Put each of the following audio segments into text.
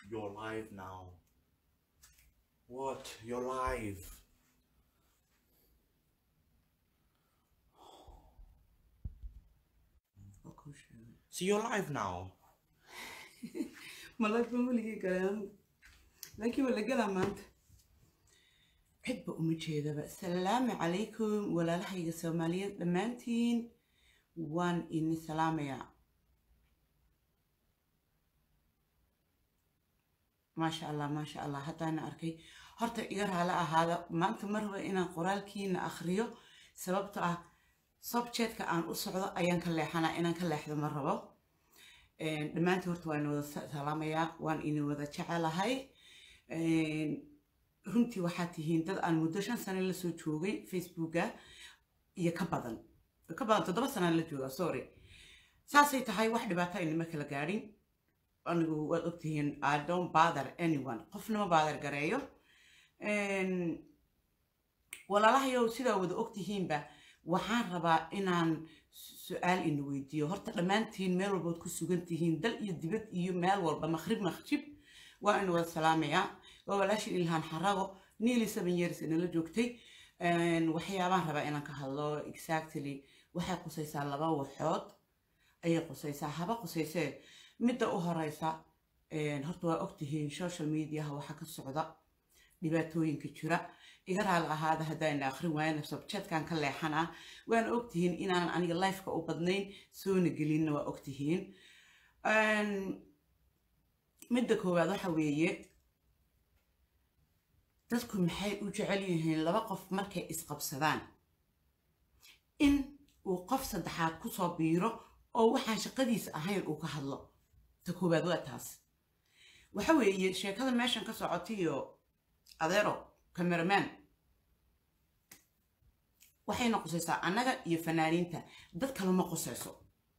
You're live now. What? You're live. So you're live now. malaag baan weligay galay anigu laakiin waa la galaa maanta cidba uma jeedaba asalaamu calaykum walaalahayga soomaaliyeed dhammaantiin waan ini salaamayaa maasha allah maasha allah haddaana arkay horta iga raala ahaada maanta mar raba inaan qoraalkiina akhriyo sababto ah subjetka aan u socdo ayaan ka leexanaa inaan ka leexdo ma rabo dhammaantiin horta waan wada salaamayaa waan idin wada jecelahay runtii waxaad tihiin dad aan muddo shan sano la soo joogay facebooka iyo ka badan ka badan toddoba sanaan la joogaa sorry saasay tahay wax dhibaato aynima kala gaadhin anigu waad ogtihiin i don't bother anyone qofnama bother gareeyo walaalahayow sidaa wada ogtihiinba waxaan rabaa inaan su-aal ina weydiiyo horta dhammaantiin meel walbood ku sugan tihiin dal iyo dibad iyo meel walba maqrib maqjib waa ina wada salaamayaa waa walaashin ilhaan xarago nearly seven years inala joogtay waxyaabaan rabaa inaan ka hadlo exactly waxay qusaysaa laba waxood ayay qusaysaa haba qusaysee midda u horeysa horta waa ogtihiin social mediaha waxaa ka socda dhibaatooyinka jira iga raali ahaada haddayna akhrin waayana subjetkan ka leexanaa waana ogtihiin inaanan aniga lifeka u badnayn soona gelinna waa ogtihiin midda koowaad waxa weeye dadku maxay u jecel yihiin laba qof markay isqabsadaan in uu qof saddexaad kusoo biiro oo waxaan shaqadiisa ahayn uu ka hadlo ta koowaad waa taas waxa weeye sheekada meeshan ka socotayo adeero cameraman waxayna qusaysaa annaga iyo fanaaniinta dad kale ma qusayso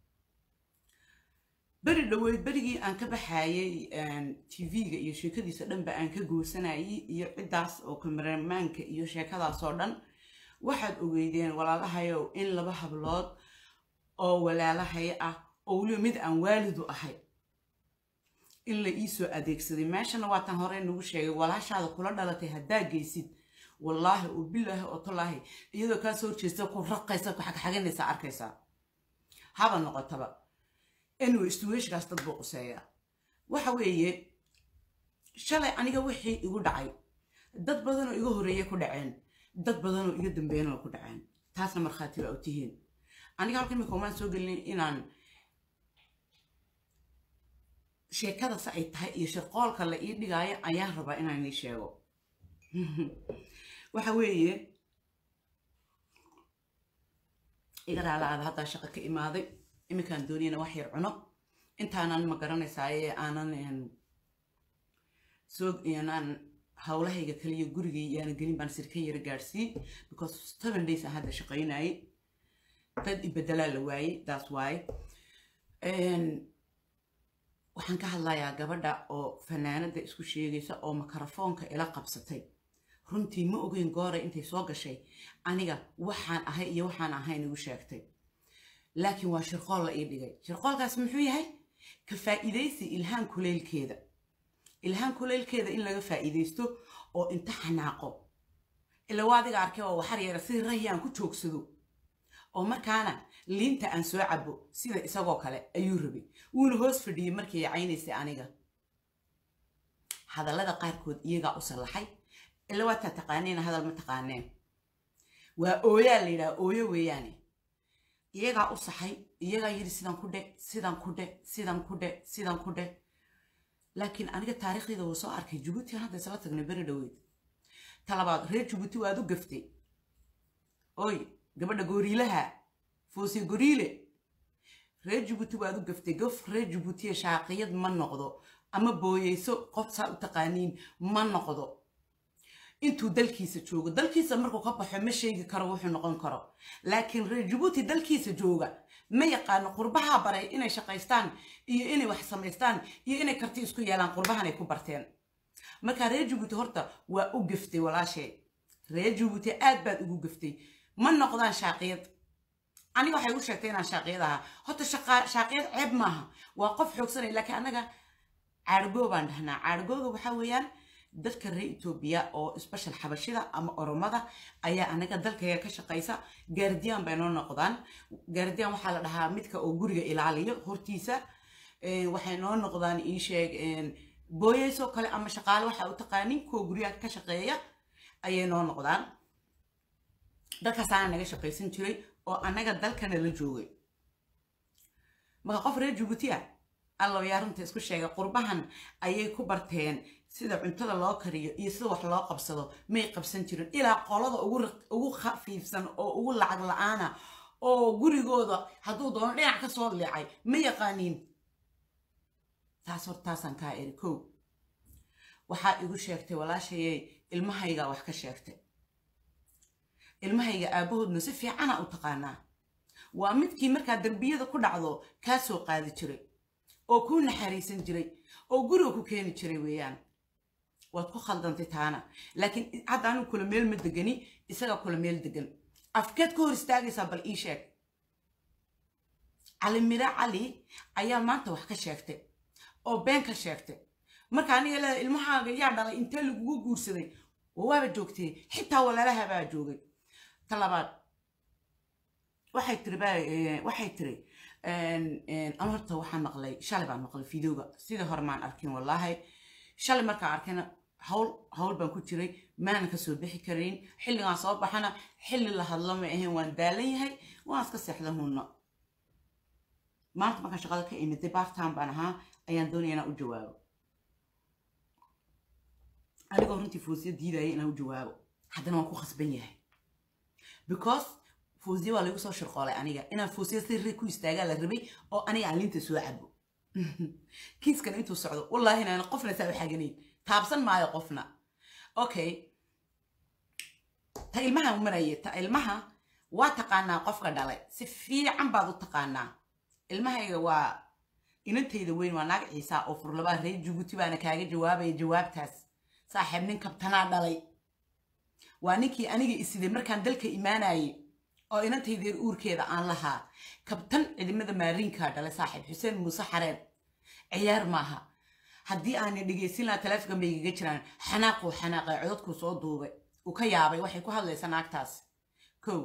beri dhoweyd berigii aan ka baxayay tv-ga iyo sheekadiisa dhanba aan ka goosanayay iyo ciddaas oo kameramaanka iyo sheekadaasoo dhan waxaad ogeydeen walaalahayow in laba hablood oo walaalahay ah oo weliba mid aan waalidu ahay in la iisoo adeegsaday meeshana waataan hore nagu sheegay walaashaada kula dhalatay haddaa geysid wallaahi oo bilaahi oo tolaahi iyadoo kaa soo horjeesta ku raqaysa ku xagxaganaysa arkaysaa haba noqotaba anyway istuweeshkaas dad buu quseeyaa waxa weeye shalay aniga wixii igu dhacay dad badanoo iga horeeye ku dhaceen dad badanoo iga dambeeyana ku dhaceen taasna markhaati baa u tihiin aniga halka imika umaan soo gelin inaan sheekada se ay tahay iyo shirqoolka la ii dhigaayo ayaan rabaa inaan ii sheego waxa weeye iga raalaada haddaa shaqo ka imaaday iminkaan dooniyana wax yar cuno intaanan ma garanaysaaye aanan soo aanan howlahayga kaliya gurigay yaana gelin baan sirka yara gaadhsii because seven days aan hadda shaqaynayay dad ibedelaa la waayey that's why waxaan ka hadlayaa gabadha oo fanaanada isku sheegaysa oo makarafoonka ila qabsatay runtii ma ogeyn gooray intay soo gashay aniga waxaan ahay iyo waxaan ahayn igu sheegtay laakiin waa shirqool la ii dhigay shirqoolkaas muxuu yahay ka faa'iidaysi ilhaan kuleylkeeda ilhaan kuleylkeeda in laga faa'iidaysto oo inta xanaaqo ila waa adiga arkay oo waxar yara si rayi aan ku joogsado oo markaana liinta aan soo cabo sida isagoo kale ayuu rabay wuuna hoos fadhiyey markii ay caynaysay aniga hadallada qaarkood iyagaa u sallaxay ila waataa taqaaneen hadal ma taqaaneen waa ooyaa la yidhaha ooyo weeyaane iyagaa u saxay iyagaa yidhi sidan ku dhe sidan ku dhe sidan ku dhe sidan ku dhe laakiin aniga taariikhdeeda wuu soo arkay jabuuti aan hadda isla tagnay beri dhoweyd talabaad reer jabuuti waad u gaftay oy gabadha gooriilaha foose goriile reer jabuuti waad u gaftay gof reer jabuutiya shaaqiyad ma noqdo ama booyeyso qof saa u taqaaniin ma noqdo intuu dalkiisa joogo dalkiisa markuu ka baxo ma sheegi karo wuxuu noqon karo laakiin reer jabuuti dalkiisa jooga ma yaqaano qurbaha baray inay shaqaystaan iyo inay wax samaystaan iyo inay karti isku yeelaan qurbahanay ku barteen marka reer jabuuti horta waa u gaftay walaashay reer jabuuti aad baad ugu gaftay ma noqdaan shaaqiyad aniga waxay u sheegtay inaan shaaqiyad ahaa horta shaaqiyad ceeb maaha waa qof xoogsanay laakiin annaga caargoo baan dhahnaa caargooga waxaa weeyaan dadka reer etoobiya oo special xabashida ama oromada ayaa anaga dalkayga ka shaqaysa gaardiyaan bay noo noqdaan gaardiyaan waxaa la dhahaa midka oo guriga ilaaliyo hortiisa waxay noo noqdaan ii sheeg booyaysoo kale ama shaqaale waxaa u taqaanin kuwa guryaha ka shaqeeya ayay noo noqdaan dalkaasaana naga shaqaysan jiray oo annaga dalkana la joogay marka qof reer jabuuti ah allow yaa runta isku sheegay qurbahan ayay ku barteen sida cuntada loo kariyo iyo sida wax loo qabsado may qabsan jirin ilaa qolada ugu khafiifsan oo ugu lacag la-aana oo gurigooda hadduu doono dhinac ka soo leecay ma yaqaaniin taas hortaasaan kaa eri kow waxaa igu sheegtay walaashayey ilmahaygaa wax ka sheegtay ilmahayga aabahoodna si fiicana u taqaanaa waa midkii markaa darbiyada ku dhacdo kaa soo qaadi jiray oo kuu naxariisan jiray oo guriga ku keeni jiray weeyaan waad ku khaldantay taana laakiin hadda anigu kula meel ma degani isaga kula meel degan afkeed ka hor istaagaysaa bal ii sheeg cali mira cali ayaa maanta wax ka sheegtay oo been ka sheegtay marka aniga leeda ilmahaaga yaa dhalay intee lagugu guursaday waaba joogtay xitaa walaalaha baa joogay ta labaad waxay tiri waxay tiri an horta waxaan maqlay shalay baan maqlay videoga sidii hore maan arkin wallaahi shalay markaan arkayna hawl hawl baan ku jiray maanan kasoo bixi karayn xilligaan soo baxana xilli la hadlo ma ahayn waan daalan yahay waan iska seexda hunno maanta markaan shaqada ka imiday bartime baan ahaa ayaan doonaya inaan u jawaabo anigoo runtii foosiya diidaya inaan u jawaabo haddana waan ku khasban yahay because foosiya waa lagu soo shirqoolay aniga inaan foosiya si ri ku istaagaa la rabay oo aniga aan linta soo cabo kiiskan intuu socdo wallaahi inaan qofna saa u xaganayn taabsan maayo qofna okay ta ilmaha maraya ta ilmaha waa taqaanaa qofka dhalay si fiican baad u taqaanaa ilmahayga waa inantayda weyn waa naag ciisa oo furlabaa reer jabuuti baana kaaga jawaabaya jawaabtaas saaxiib nin kabtanaa dhalay waa ninkii aniga isiday markaan dalka imaanayay oo inantaydeer uurkeeda aan lahaa kabtan ciidamada maariinkaa dhalay saaxiib xuseen muuse xareed ciyaar maaha haddii aanay dhegaysin lahaa taleefonka bay igaga jiraan xanaaquu xanaaqay codadkuu soo duubay uu ka yaabay waxay ku hadlaysaa naagtaas kow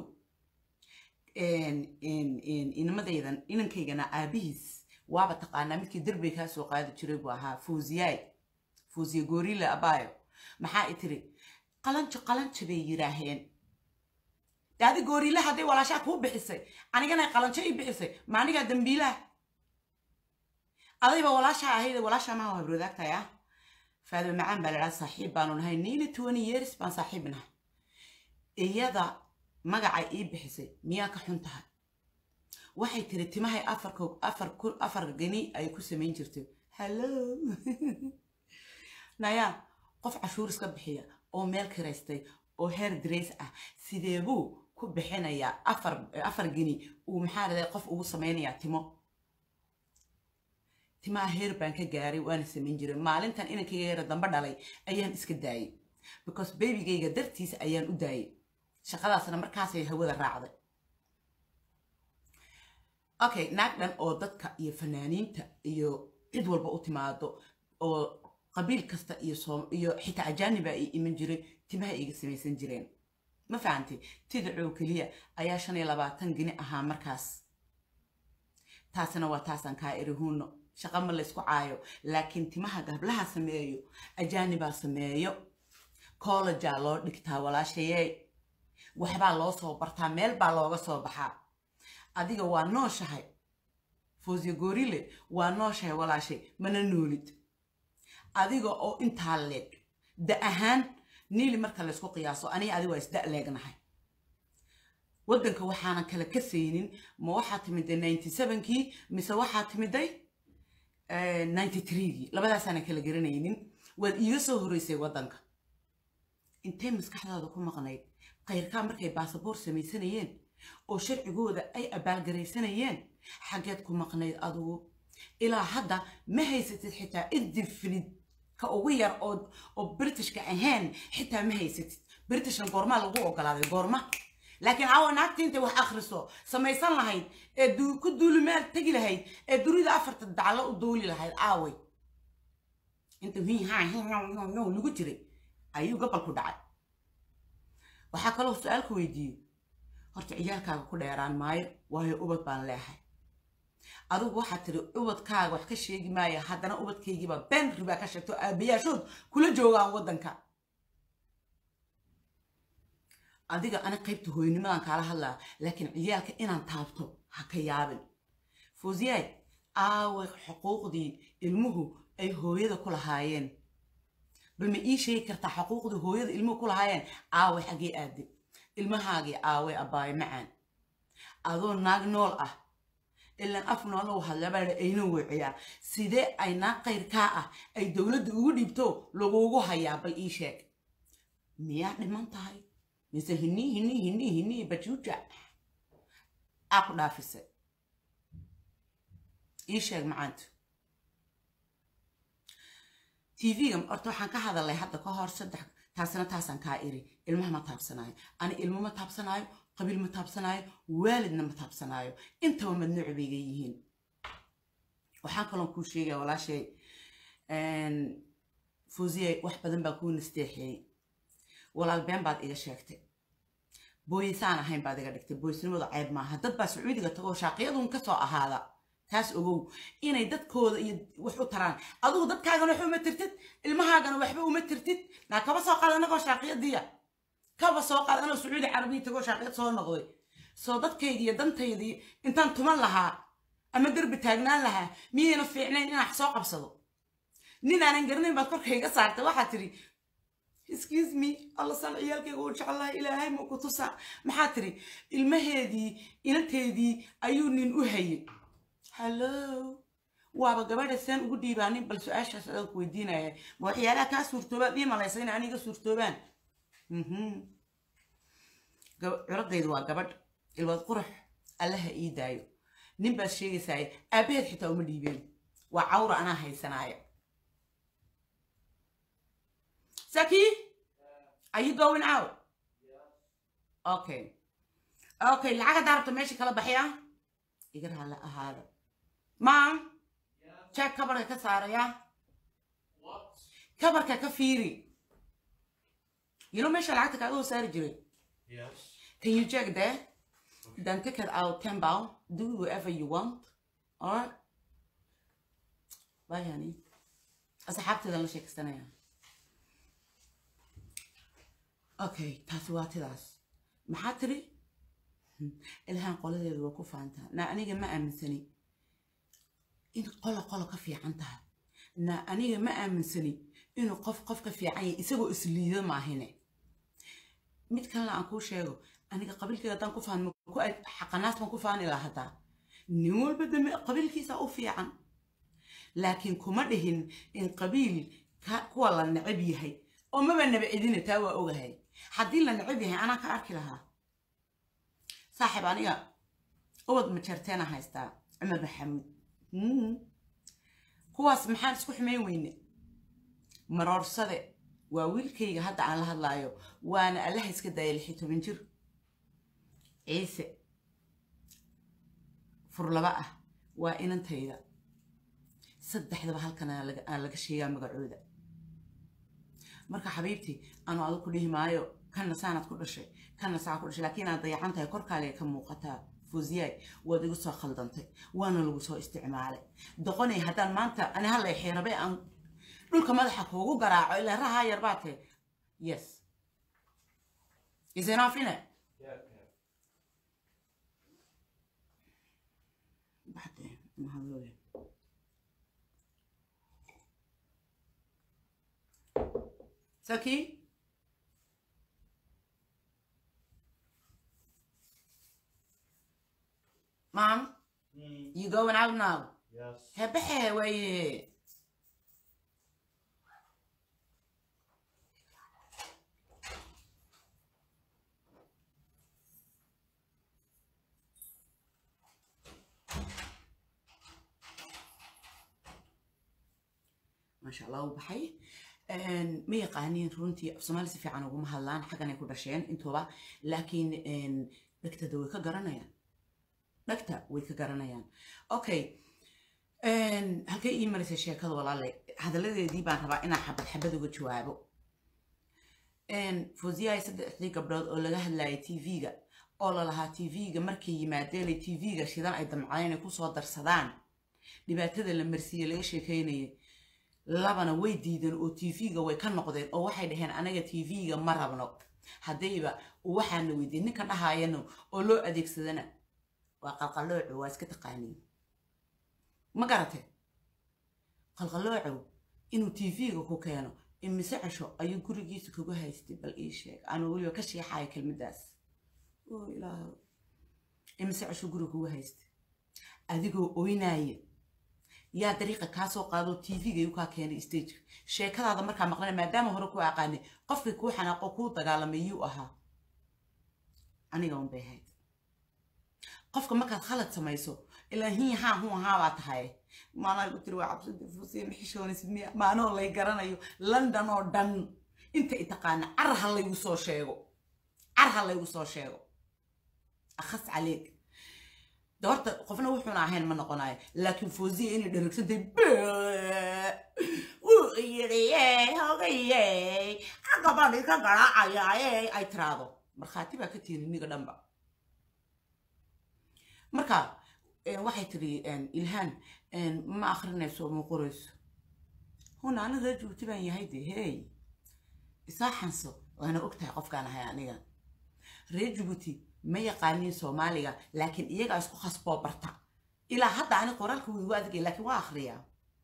inamadaydan inankaygana aabihiis waaba taqaanaa midkii derbiga kaa soo qaadi jiray buu ahaa fuuziyaay fuuziya goorila abaayo maxaa i tiri qalanjo qalanjo bay yidhaaheen daadi gooriila hadday walaashaa kuu bixisay anigana qalanjo ii bixisay ma anigaa dambiilaha adayba walaashaa ahayde walaashaa maha habroodaagtahay ah faadima macaan baa ladhaa saaxiib baanu nahay niina twenty years baan saaxiib nahay iyada magaca ii bixisay miyaa ka xun tahay waxay tiri timahay afarka afar afar gani ay ku samayn jirtay hallo naya qof cashuur iska bixiya oo meel kiraystay oo heer drace ah sideebuu ku bixinayaa afar afar geni uu maxaa raday qof ugu samaynayaa timo timaha heer baan ka gaaray waana samayn jiray maalintan inankayga yara dambe dhalay ayaan iska daayay because babygayga dartiisa ayaan u daayay shaqadaasna markaasay hawada raacday okay naag dhan oo dadka iyo fanaaniinta iyo cid walba u timaado oo qabiil kasta iyo iyo xitaa ajaaniba ay iman jiray timaha iga samaysan jireen ma fahantay tidacoo keliya ayaa shan iyo labaatan geni ahaa markaas taasina waa taasaan kaa eri huuno shaqa ma laysku caayo laakiin timaha gablaha sameeyo ajaanibaa sameeyo collejaa loo dhigtaa walaashayee waxbaa loo soo bartaa meel baa looga soo baxaa adiga waa nooshahay foosya goorile waa nooshahay walaashay mana noolid adiga oo intaa leeg da ahaan niili marka laysku qiyaaso aniga adiga waa isda leegnahay waddanka waxaanan kala kasaynin ma waxaa timiday ninety sevenkii mise waxaa timiday ninety threegii labadaasaanan kala garanaynin waad iiga soo horeysay waddanka intay maskaxdaada ku maqnayd kayrkaa markay baasaboor samaysanayeen oo sharcigooda ay abaalgaraysanayeen xaggeed ku maqnayd adugu ilaa hadda ma haysatid xitaa idifrid ka ugu yar oo oo britishka ahayn xitaa ma haysatid britishna goormaa lagu ogolaaday goorma laakiin caawa naagta intay wax akhriso samaysan lahayd ee ku duulimaad tegi lahayd ee dunida afarta daclo u duuli lahayd aaway intuu hi ha hi no no no lagu jiray ayuu gobolku dhacay waxaa kaloo su-aalku weydiiyey horta ciyaalkaaga ku dheeraan maayo waayo ubad baan leehay adigu waxaad tiri ubadkaaga wax ka sheegi maayo haddana ubadkaygiiba been ribaa ka sheegto aabayaashood kula joogaan waddanka adiga ana qaybta hooynimadan kaala hadlaa laakiin ciyaalka inaan taabto ha ka yaabin fuusiyaay aawe xuquuqdii ilmuhu ay hooyada ku lahaayeen bal ma ii sheegi kartaa xuquuqdii hooyada ilmuhu ku lahaayeen aawe xaggee aade ilmahaagii aawe abbaayo macaan adoo naag nool ah ilaan af noolow hadlabaa ayna weeciyaa sidee ay naag qayrkaa ah ay dowladda ugu dhiibto lagugu hayaa bal ii sheeg miyaa dhiman tahay mise hinii hinii hinii hinii bajuuja aa ku dhaafisay ii sheeg macaantu tv-ga horta waxaan ka hadalay hadda ka hor saddex taasina taasaan kaa iri ilmaha ma taabsanaayo ani ilmo ma taabsanaayo qabiil ma taabsanaayo waalidna ma taabsanaayo intaba madnuuc bayga yihiin waxaan kaloon kuu sheegaya walaashay fuusiye wax badan baa kuu nasteexeeyey walaal been baad iga sheegtay booyisaan ahayn baad iga dhigtay booyisnimadu ceyb maaha dad baa sacuudiga tagoo shaaqiyadun ka soo ahaada taas ogow inay dadkooda iyo wax u taraan adigu dadkaagana wax uma tirtid ilmahaagana waxba uma tirtid naa kaba soo qaad anagoo shaaqiyadiya kaba soo qaad anoo sacuudi carabiya tagoo shaaqiyad soo noqday soo dadkayga iyo dantaydii intaan tuman lahaa ama derbi taagnaan lahaa miyayna fiicnayn inaan wax soo qabsado nin aanan garanayn baad korkayga saartay waxaa tidhi excuse me alla san ciyaalkayga u jeclaha ilaahay ma ku tusa maxaa tiri ilmaheedii inanteedii ayuu nin u hayay hallo waaba gabadha saan ugu dhiibaanin bal su-aashaas adaan ku weydiinaya ma waxyaalaha kaa suurtoobaan ii malaysa in aniga suurtoobaan curadaydu waa gabadh ilwaad qurux allaha ii daayo nin baad sheegaysaaye aabaheed xitaa uma dhiibeen waa cawra anaa haysanaaya Saki? Are you going out? Okay. Okay, lacag haddaa rabto meesha kala baxya iga raalla ahaada maam jeeg kabarka ka saaraya kabarka ka fiiri you know meesha lacagta kaaga hoo saari jiray Yes. can you check there then take it out ten pound do whatever you want alright bye honey asxaabteedan la sheekaysanaya okay taasi waa tidaas maxaa tiri ilhaan qoladeedu waa ku faantaa na aniga ma aaminsani in qola qola ka fiican tahay na aniga ma aaminsani inuu qof qof ka fiican yahay isagoo isliido maahine mid kalena aan kuu sheego aniga qabiilkayga haddaan ku faanmo ku xaqanaas baan ku faani lahaa hataa nin walba dambe qabiilkiisa u fiican laakiin kuma dhihin in qabiil ka- kuwa la necab yahay oo maba naba cidina taa waa ogahay haddii la necab yahay anaa ka arki lahaa saaxiib aniga ubad majarteena haystaa cumar maxamuud Mm. kuwaas maxaan isku xumayn weyne maroorsade waa wiilkayga hadda aan la hadlaayo waana allaha iska daaya lix iyo toban jir ciise furlaba ah waa inantayda saddexdaba halkan aan laga- aan laga sheegaa magacooda marka xabiibtii anu adu ku dhihi maayo kanna saanaad ku dhashay kanna saa ku dhashay laakiin aad dayacan tahay korkaalee ka muuqataa fuusiyaay waad igu soo khaldantay waana lagu soo isticmaalay doqonay haddaan maanta ani hallay xiirabe aan dhulka madaxa kuugu garaaco ilaa rahaa yar baa tahay yes is enough in it Yeah, yeah. baxde mahadlooya saki mom Mm, you going out now yes. hebexe waaye maasha allah u baxay ma yaqaaniin runtii af soomaali si fiican uguma hadlaan xaggan ay ku dhasheen intuba laakiin dhegtada way ka garanayaan dhegta way ka garanayaan okay halkay ii marisay sheekada walaale hadalladeedii baan rabaa inaan xabad xabad uga jawaabo fosiyahay saddexdii gabdhood oo laga hadlayay tv-ga oo lalahaa tv-ga markay yimaadeenay tv-ga shidan ay damcadeen ay kusoo darsadaan dhibaatada la marsiiye laga sheekeynayay labana way diideen oo tv-ga way ka noqdeen oo waxay dhaheen anaga tv-ga ma rabno haddayba waxaana weydiin ninka dhahaayano oo loo adeegsadana waa qalqalooco waa iska taqaaniin ma garate qalqaloocow inuu tv-ga ku keeno imise cesho ayuu gurigiisa kuga haystay bal ii sheeg anuu weliba ka sheexayo kelmaddaas oo ilaah imise cesho guriga kuga haystay adigoo oynaaya yaa dariiqa kaa soo qaadoo tv-ga iyu kaa keenay stageka sheekadaada markaa maqlana maadaama hore ku aqaanay qofkii kuu xanaaqo kuu dagaalamay yuu ahaa aniga un bay ahayd qofka markaad khalad samayso ilaa hin haa hun ahaa baa tahay maanaa igu tiri waa cabsida fuusiya maxishoonis miya maanoo lay garanayo london oo dhan inta i taqaana car ha laygu soo sheego car ha laygu soo sheego akhas caleeg de horta qofna wuxuuna ahayn ma noqonayo laakiin foosiya inay dharagsantay wuu yidhi hogaye gabadhi ka garaacaya ay tiraado markhaati baa ka tihin iniga dhanba marka waxay tiri ilhaan ma akrinayso ma qorayso huna ani reer jubuuti baan yahay de hey isaa xanso waana ogtahay qofkaan ahay aniga reer jubuuti ma yaqaaniin soomaaliga laakiin iyagaa isku khasboo barta ilaa hadda ani qoraalka wuu igu adagay laakiin waa akhriyaa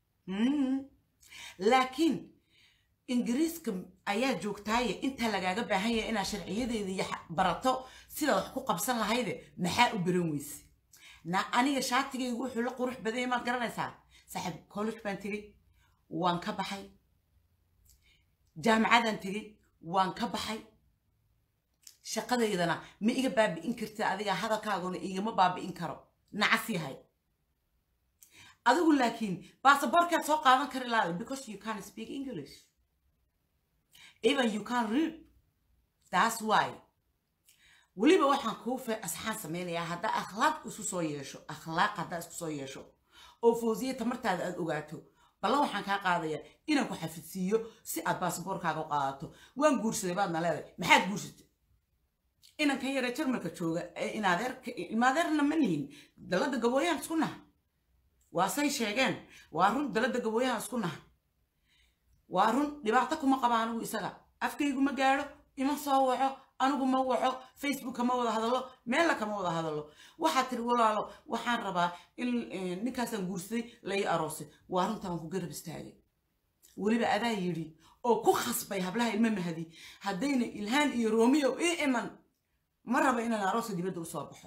laakiin ingiriiska ayaa joogtaaye intaa lagaaga baahan yahay inaad sharciyadeeda iyo barato sidaad wax ku qabsan lahayde maxaa u baran weyse na aniga shaatigaygu wuxuu la qurux badanya maad garanaysaa saaxiib college baan tegey waan ka baxay jaamacadaan tegey waan ka baxay shaqadaydana ma iga baabi'in kartid adiga hadalkaaguna igama baabi'in karo nacas yahay adigu laakiin baasaboorkaad soo qaadan kari laada because you can't speak english even you can't read that's why weliba waxaan kuu fe asxaan samaynayaa haddaa akhlaaq isu soo yeesho akhlaaq haddaa isku soo yeesho oo foosiya tamartaada aad ogaato ballan waxaan kaa qaadayaa inaan ku xafidsiiyo si aad baasaboorkaaga u qaadato waan guursaday baadna leedahay maxaad guursatay inankan yare jarmalka jooga ilmaadeerna ma nihin dalada gabooyahan isku naha waa say sheegeen waa run dalada gabooyahan isku naha waa run dhibaato kuma qaba anigu isaga afkaygu ma gaadho ima soo waco anigu ma waco facebook kama wada hadalo meella kama wada hadalo waxaad tiri walaalo waxaan rabaa in ninkaasaan guursaday lai aroosay waa runta waan ku garab istaagay weliba adaa yidhi oo ku khasbay hablaha ilmo mahadi haddayna ilhaan iyo romeo ii iman ma raba inaan arooska dibadda usoo baxo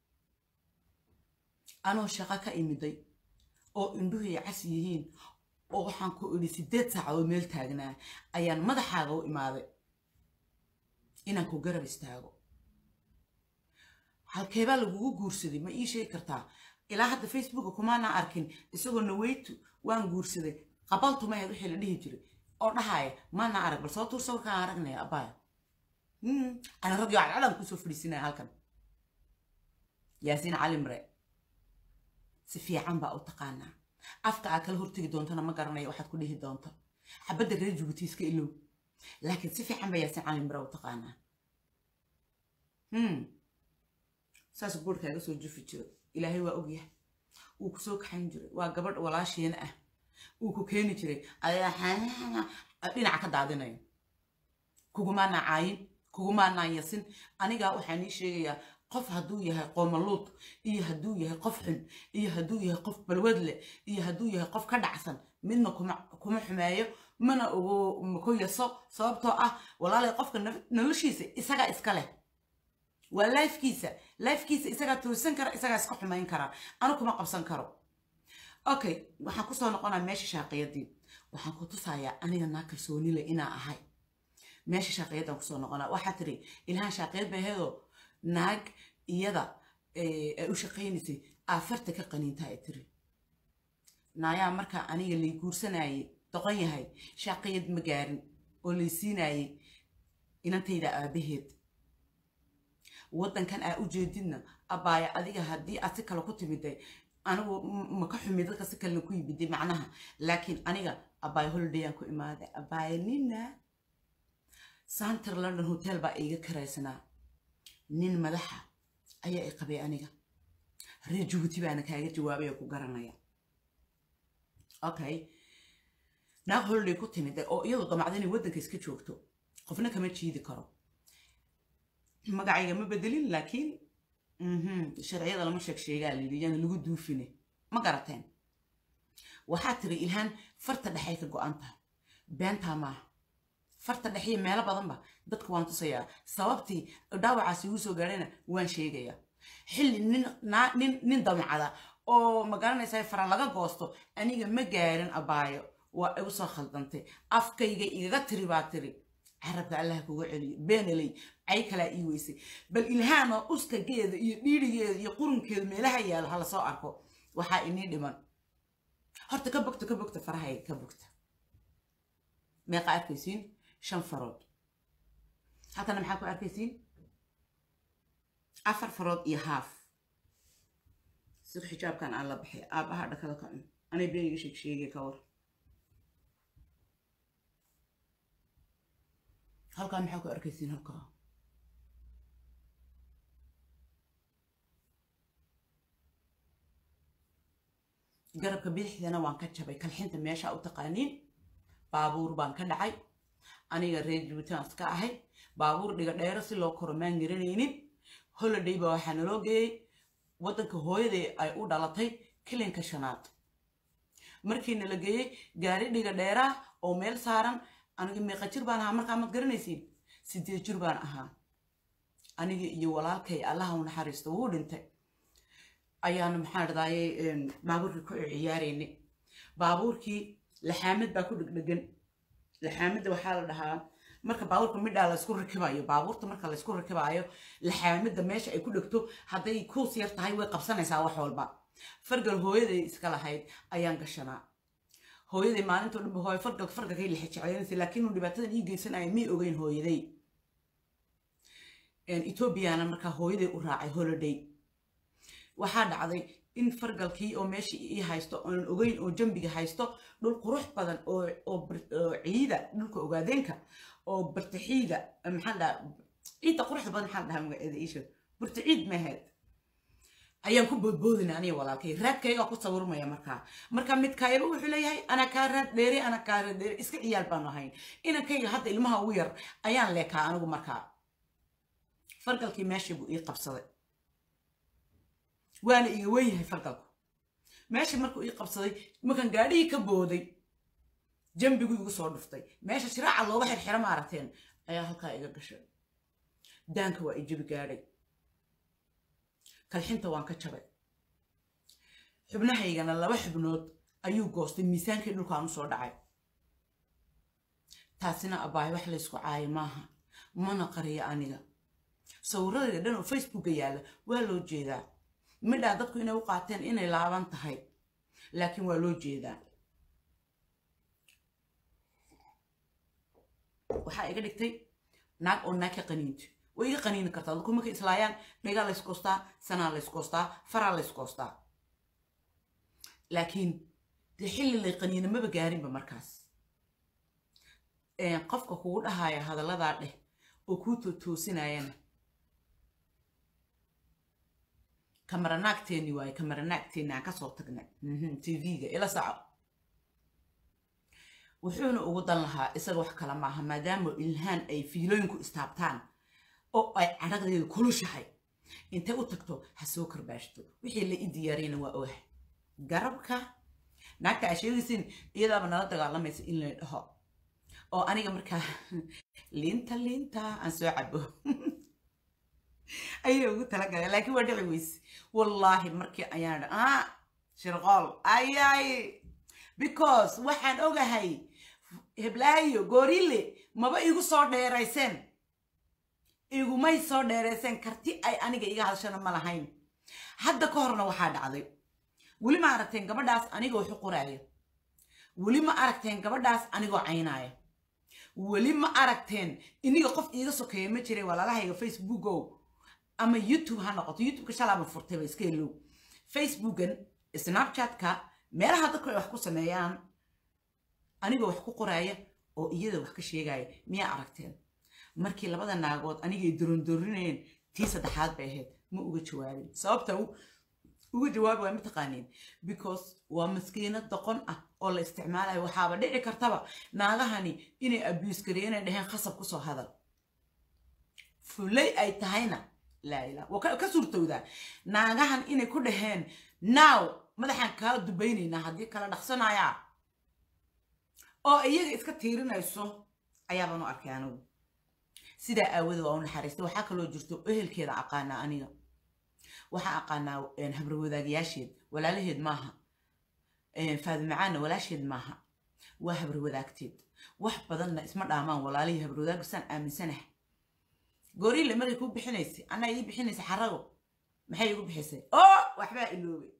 anoo shaqo ka imiday oo indhuhay cas yihiin oo waxaan ku idhi sideed saacadood meel taagnaa ayaan madaxaaga u imaaday inaan ku garab istaago halkeebaa lagugu guursaday ma ii sheegi kartaa ilaa hadda facebooka kumaana arkin isagoo naweytu waan guursaday qabaltumaheed wixii la dhihi jiray oo dhahaaya maana arag bal soo tuur sawirkaan aragnaya abbaaya ana radio cadcadaan kusoo fadhiisinaya halkan yaasiin cali mare si fiican baa u taqaanaa afka aad kala hortegi doontana ma garanayo waxaad ku dhihi doonto xabadda reer jubuuti iska ilow laakiin si fiican baa yaasiin cali mare u taqaanaa saas boorkaaga soo jufi jiro ilaahay waa ogyahay wuu kusoo kaxayn jiray waa gabadh walaasheena ah wuu ku keeni jiray dhinaca ka daadinayo kugumaanaa caayin kugumaanaa yasin anigaa waxaan ii sheegayaa qof hadduu yahay qoomaluud iyo hadduu yahay qof xun iyo hadduu yahay qof balwad leh iyo hadduu yahay qof ka dhacsan midna kuma xumeeyo mana ogo ku yaso sababtoo ah walaalay qofka noloshiisa isagaa iska leh waa lifekiisa lifekiisa isagaa toosan kara isagaa iska xumayn kara anu kuma qabsan karo okay waxaan kusoo noqonaa meesha shaaqiyadii waxaan ku tusayaa aniga naa kalsoonile inaa ahay meesha shaaqiyadaan kusoo noqonaa waxaa tiri ilhaan shaaqiyad bay ahaydoo naag iyada ay u shaqaynaysay aafarta ka qaniinta ay tiri naayaa markaa aniga lay guursanayay doqon yahay shaaqiyad ma gaarin oo lay siinayay inantayda aabaheed waddankan aa u jeedidna abbaaya adiga haddii aad si kale ku timiday anigu ma ka xumi dadka si kalena ku yimiday macnaha laakiin aniga abaayo holidayaan ku imaaday abaayo nina center london hotel baa iiga karaysanaa nin madaxa ayaa i qabay aniga reer jabuuti baana kaaga jawaabay oo ku garanaya okay naag holiday ku timid oo iyadu damacda inay waddanka iska joogto qofna kama jiidi karo magacayga ma bedelin laakiin sharciyada lama sheeg sheegaa layidhi yaana lagu duufine ma garateen waxaa tiri ilhaan farta dhexay ka go-an tahay beentaa maaha farta dhexiyo meelo badanba dadka waan tusayaa sababtii dhaawacaasi igu soo gaadhayna waan sheegayaa xilli nin nin nin damcada oo ma garanaysaa fara laga goosto aniga ma gaarin abaayo waa igu soo khaldantay afkayga igaga tiri baa tiri carabka allah kuga celiyo beenaley cay kalaa ii weysay bal ilhaano uskageeda iyo dhiirigeeda iyo qurunkeeda meelaha yaalo hala soo arko waxaa inii dhiman horta ka bogta ka bogta farahayga ka bogta meeqa arkaysiin shan farood halkana maxaa ku arkaysiin afar farood iyo haaf sida xijaabkan aan la baxay aabbaha dhakada ka cun anay beeniga sheeg sheegay ka war halkaa maxaa ku arkaysiin halkaa garabka bidixdana waan ka jabay kalxinta meesha u taqaaniin baabuur baan ka dhacay aniga reer jubuutaan ka ahay baabuur dhiga dheero si loo koro maan garanaynin holiday baa waxaa naloo geeyey waddanka hooyaday ay u dhalatay kilinka shanaad markii nala geeyey gaari dhiga dheeraa oo meel saaran aniga meeqa jir baan ahaa markaa maad garanaysiin sideed jir baan ahaa aniga iyo walaalkay allaha u naxariisto wuu dhintay ayaanu maxaa dhadaayay baabuurkii ku ciyaaraynay baabuurkii laxaamad baa ku dhegdhegan laxaamadda waxaa la dhahaa marka baabuurka midhaa laysku rakibayo baabuurta marka laysku rakibaayo laxaamadda meesha ay ku dhegto hadday kuus yar tahay way qabsanaysaa wax walba fargal hooyaday iska lahayd ayaan gashanaa hooyaday maalintoo dhanba hooyo fargalka fargalkay lixa jeclaynaysa laakiin uu dhibaatadan ii geysanaya mii ogeyn hooyaday etoobiyana markaa hooyaday u raacay holiday waxaa dhacday in fargalkii oo meesha ii haysto oonan ogeyn oo jambiga haysto dhul qurux badan oo ciida dhulka ogaadeenka oo bartaxiida maxaa dhaha ciidda quruxda badan maxaa dhahaa magaceeda iisha bartaciid meheed ayaan ku boodboodina aniga walaalkay raadkaygaa ku sawirmaya markaa marka midkaayaba wuxuu leeyahay anaa kaa raad dheere anaa kaa raad dheere iska ciyaal baanu ahayn inankayga hadda ilmaha ugu yar ayaan leekaa anigu markaa fargalkii meeshii buu ii qabsaday waana iga wen yahay fargalku meesha markuu ii qabsaday markaan gaadhihii ka booday jambigu igu soo dhuftay meesha shiraaca looga xirxiro maaragteen ayaa halkaa iga gashay daanka waa i jabi gaadhay kalxinta waan ka jabay xubnahaygana laba xubnood ayuu goostay miisaankii dhulkaan u soo dhacay taasina abaayo wax laysku caayo maaha mana qariyo aniga sawirradayda dhan oo facebooka yaalla waa loo jeedaa midhaa dadku inay u qaateen inay laaban tahay laakiin waa loo jeedaa waxaa iga dhigtay naag oo naag ka qaniinto way iga qaniini kartaa dadku markay islaayaan dhigaa layskoostaa sanaa layskoostaa faraa layskoostaa laakiin dee xilli lay qaniina maba gaarinba markaas qofka kugu dhahaya hadalladaa dheh oo kuu tootoosinayana kamaranaagteeni waaye kamaranaagteeni aan kasoo tagnay tv-ga ila saco wuxuuna ugu dan lahaa isaga wax kale maaha maadaama ilhaan ay fiilooyinku istaabtaan oo ay cadhaqdeedu kulushahay intay u tagto ha soo karbaashto wixii la i diyaariyana waa oah garabka naagta aa sheegaysin iyadaaba nala dagaalamaysa in la dhaho oo aniga markaa liinta liinta aan soo cabo ayay ugu talagalay laakiin waa dhici weyse wallaahi markii ayaan ah shirqool ayay because waxaan ogahay heblaayo goorile maba igu soo dheerayseen igumay soo dheerayseen karti ay aniga iga hadashana ma lahayn hadda ka horna waxaa dhacday weli ma aragteen gabadhaas anigoo xuquraayo weli ma aragteen gabadhaas anigoo caynaayo weli ma aragteen iniga qof iiga sokeeya ma jiray walaalahayga facebookow ama youtube ha noqoto youtubeka shalaaba furtayba iska elow facebookan snapchatka meelaha dadku ay wax ku sameeyaan aniga wax ku qoraaya oo iyada wax ka sheegaya miyaa aragteen markii labada naagood anigay dorondorinayeen tii saddexaad bay ahayd ma uga jawaabin sababta uga jawaabi waa mataqaaniin because waa maskiinad doqon ah oo la isticmaalayo waxaaba dhici kartaba naagahani inay abuse gareeyeen ay dhaheen khasab kusoo hadal fulay ay tahayna laa ilaa waa ka suurtowdaa naagahan inay ku dhaheen now madaxaan kaa dubaynaynaa haddii kala dhaqsanayaa oo iyaga iska tiirinayso ayaabaan u arkay anigu sidaa aawada waa u naxariistay waxaa kaloo jirto ehelkeeda aqaanaa aniga waxaa aqaanaa habarwadaagayaasheed walaalaheed maaha faadimacaanna walaasheed maaha waa habarwadaagteed wax badanna isma dhaamaan walaalihii habarwadaag saan aaminsanaha gooriile markay kuu bixinaysay anaa ii bixinaysay xarago maxay igu bixisay oo waxbaa iloobay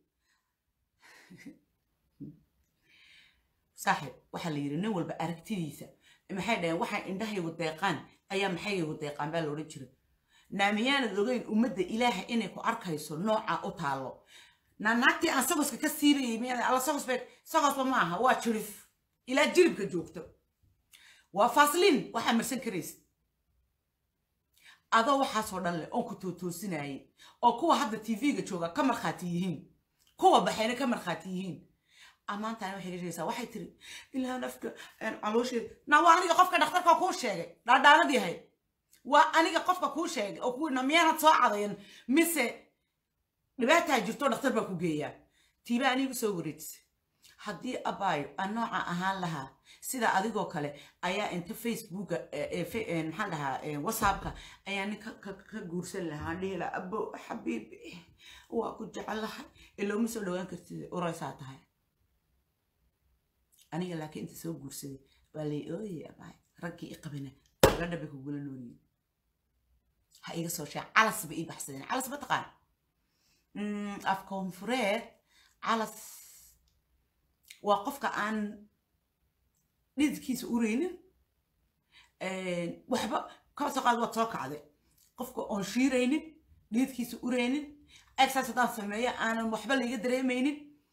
saaxib waxaa la yidhi nin walba aragtidiisa maxay dhaheen waxay indhahaygu deeqaan ayaa maxaygu deeqaan baa la odhan jiray naamiyaanad ogeyn ummadda ilaaha inay ku arkayso nooca u taallo naanaagtii aan sagoska ka siirayay miyaa alla sagos bay sagosba ma aha waa jirif ilaa jiribka joogto waa faasliin waxaa marsan karaysa adoo waxaasoo dhan leh oon ku tootoosinayay oo kuwa hadda tv-ga jooga ka markhaati yihiin kuwa baxayna ka markhaati yihiin ammaantaani waxay ka sheegaysaa waxay tiri ilaa nafka caloosheed na waa aniga qofka dhakhtarka kuu sheegay dhaadhaanad yahay waa aniga qofka kuu sheegay oo kuwiina miyaanad soo cadayan mise dhibaataa jirto dhakhtar baa ku geeyaa tiiba anigu soo wareejisay haddii abaayo aan nooca ahaan lahaa sida adigoo kale ayaa inta facebooka maxaan dhahaa whatsappka ayaa nin ka guursan lahaa dhihi lahaa abo xabiibi waa ku jecelahay ilooma soo dhawaan kartid uraysaa tahay aniga laakiin inta soo guursaday waa lay ooyay abaay raggii i qabina gabadha bay kugula noolyihin ha iga soo sheeg calas bay ii baxsadeen calas ma taqaan af koonfureed calas waa qofka aan dhididkiisa ureynin waxba kaba soo qaad waad soo kacday qofka oon shiiraynin dhididkiisa ureynin exercise haddaan sameeyo aanan waxba layga dareemaynin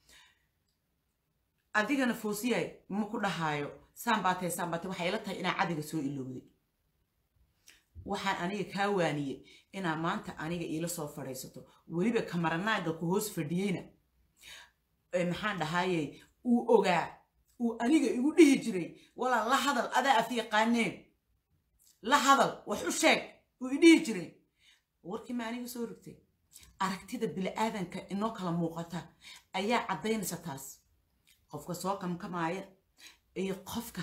adigana foosiyay ma ku dhahaayo saan baatay saan baatay waxay ila tahay inaa cadiga soo ilowday waxaan aniga kaa waaniyey inaa maanta aniga iila soo fadhiisato weliba kamaranaaga ku hoos fadhiyeyna maxaan dhahayey uu ogaa uu aniga igu dhihi jiray walaa la hadal adaa af yaqaaneen la hadal wax u sheeg uu i dhihi jiray warkii ma aniga soo rigtay aragtida bili-aadanka inoo kala muuqata ayaa caddaynaysa taas qofka soo kamkamaaya iyo qofka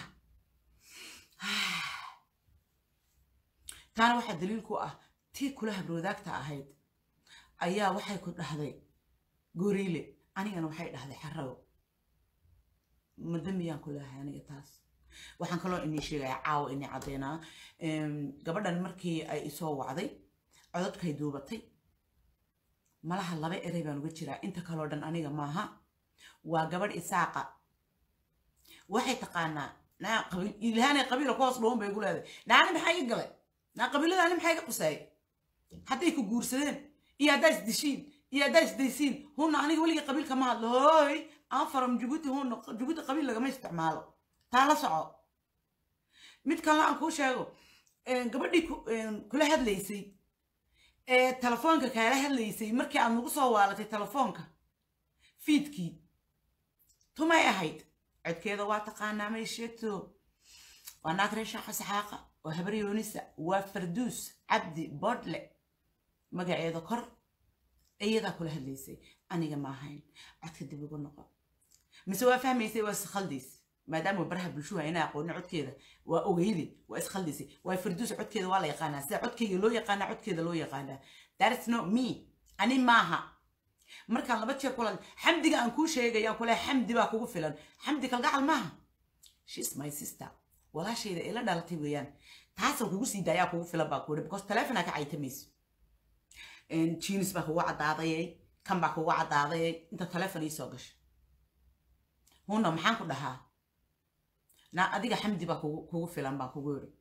taana waxaa daliil ku ah tii kula habrwadaagta ahayd ayaa waxay ku dhahday goriile anigana waxay dhahday xarago ma dambiyaan ku leehay aniga taas waxaan kaloo inii sheegaya caawa inii caddeynaa gabadhan markii ay isoo wacday codadkay duubatay malaha laba erey baan uga jiraa inta kaloo dhan aniga maaha waa gabadh isaaqa waxay taqaanaa naa qabiil ilhaanay qabiila ku hoos dhuwan bay gu leedahay naani maxaa iga galay naa qabiiladaani maxaa iga qusaayay hadday ku guursadeen iyo haddaa isdishiin iyo haddaa isdaysiin hunna aniga weligii qabiil kama hadlo hooy aan faram jabuuti hunna jabuuti qabiil lagama isticmaalo taa la soco mid kalena aan kuu sheego gabadhii kula hadlaysay ee telefoonka kaala hadlaysay markii aad nagu soo waalatay telefoonka fiidkii tumay ahayd codkeeda waa taqaanaa may sheegto waa naag reer shaaqa saxaaqa waa habar yoonisa waa farduus cabdi bodle magaceeda kor iyadaa kula hadlaysay aniga ma ahayn codka dib ugu noqo mise waa fahmaysay waa iskhaldays maadaama baraha bulshuha inaa aqooni codkeeda waa ogeyde waa iskhaldaysay waa farduus codkeeda waa la yaqaanaa sida codkeyga loo yaqaanaa codkeeda loo yaqaanaa that's not me ani maaha markaan laba jeer kulan xamdiga aan kuu sheegayaan kule xamdi baa kugu filan xamdi kalgacal maaha shes my sister walaashayda ila dhalatay weeyaan taasaan kugu sii daayaa kugu filan baa kuuri because telefonaa ka caytamayso jinis baa kugu caddaadayay kan baa kugu caddaadayay inta telefon iisoo gashay huna maxaan ku dhahaa na adiga xamdi baa kugu kugu filan baan kugu yiri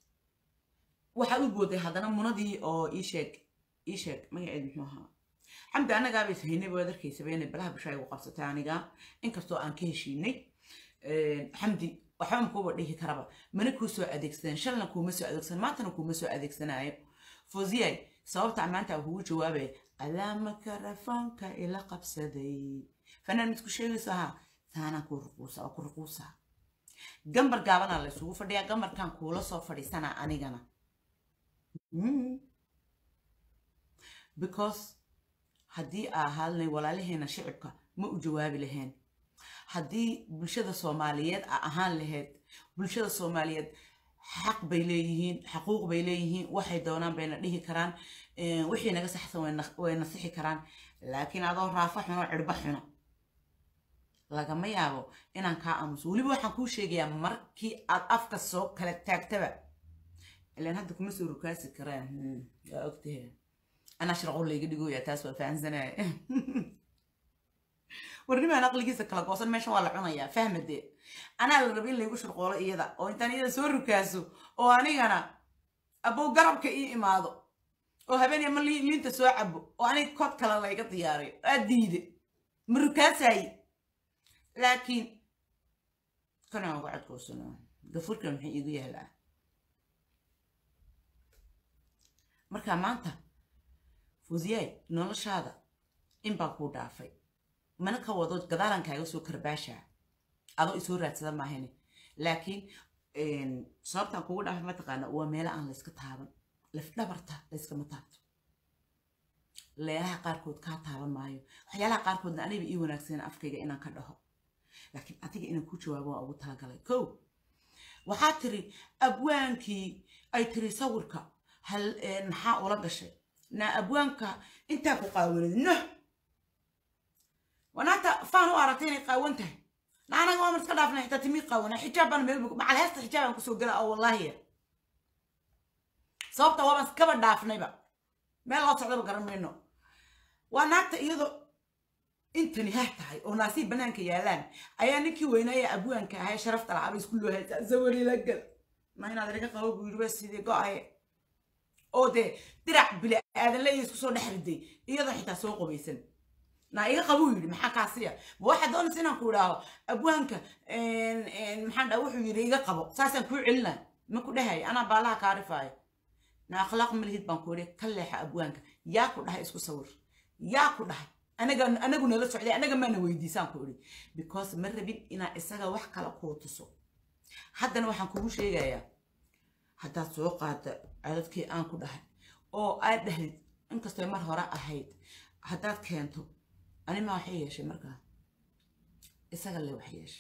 waxaa u booday haddana munadii oo ii sheeg ii sheeg magaceed muxuu ahaa xamdi annagaaba is haynay waad arkaysaba inay balaha bushaa igu qabsatay aniga inkastoo aan ka heshiinay xamdi waxba makuuba dhihi karaba mana kuu soo adeegsadeen shalna kuuma soo adeegsan maantana kuuma soo adeegsanaayo foziyay sababta maanta kugu jawaabaya alaama karafaanka ila qabsaday fanaan midku sheegayso ahaa taanaan ku ruquusa oo ku ruquusa gambar gaabanaa la isugu fadhiyaa gambarkan kuula soo fadhiisanaa anigana because haddii aa ahaadnay walaalaheena shicibka ma u jawaabi lahayn haddii bulshada soomaaliyeed a ahaan lahayd bulshada soomaaliyeed xaq bay leeyihiin xaquuq bay leeyihiin waxay doonaan bayna dhihi karaan wixii naga saxsan way nasixi karaan laakiin adoo raafo xuno cirbo xuno lagama yaabo inaan kaa aamuso weliba waxaan kuu sheegayaa markii aad afka soo kala taagtaba ilaan hadda kuma soo rukaasi karaan waa ogtahe anaa sharqo layga dhigoya taas waa fahansanaya warnimaan aqligiisa kala goosan meeshan waa la cunayaa fahmadee anaa la raba in laygu shurqoolo iyada oo intaan iyada soo rukaaso oo anigana abow garabka ii imaado oo habeenaya ma liinta soo cabo oo aniga kod kale layga diyaariyo aa diide ma rukaasaye laakiin kanaan uga cadkoosano gafurkan maxay iigu yaalaa marka maanta fuudiyaay noloshaada in baa kuu dhaafay mana ka wado gadaalan kaaga soo karbaashaa adoo isoo raadsada maahane laakiin sababtaan kugu dhaafay mataqaana waa meelo aan layska taaban lafdhabarta layskama taabto leelaha qaarkood kaa taaban maayo waxyaalaha qaarkoodna aniba ii wanaagsan afkayga inaan ka dhaho laakiin adiga inaan ku jawaabo waa ugu talagalay ko waxaa tiri abwaankii ay tiri sawirka hal maxaa ula gashay na abwaanka intaa ku qaawanid noh wanaanta faan u aragtay inay qaawan tahay na anaga waa mar iska dhaafnay xitaa timii qaawana xijaab baan meel macal heesta xijaab aan kusoo gala oo wallaahi sababta waabaan iskaba dhaafnayba meel loo socdaba garan mayno waa naagta iyadoo intani ha tahay oo naasiib banaanka yaalaan ayaa ninkii weynaaye abwaanka ahay sharafta lahaaba isku loo haysaa sawari la gal ma inaad inaga qabo buu yidhi waa sidii go-aye oo dee dirac bili aadan leeya isku soo dhex riday iyadoo xitaa soo qobaysan na iga qabuu yidhi maxaa kaasiya ma waxaad doonaysa inaan ku idhaaho abwaanka maxaan dhaa wuxuu yidhi iga qabo saasaan kuu celina ma ku dhahay anaa baalaha kaarifaayo na akhlaaq malihid baan ku idhi ka leexa abwaanka yaa ku dhahay isku sawir yaa ku dhahay anaga anagu nala socday anaga maana weydiisaan ku idhi because ma rabin inaa isaga wax kala kuu tuso haddana waxaan kugu sheegayaa haddaad soo qaada codadkii aan ku dhahay oo aad dhahdid inkastoo mar hore ahayd haddaad keento anima waxay yeeshay markaa isaga le wax yeesha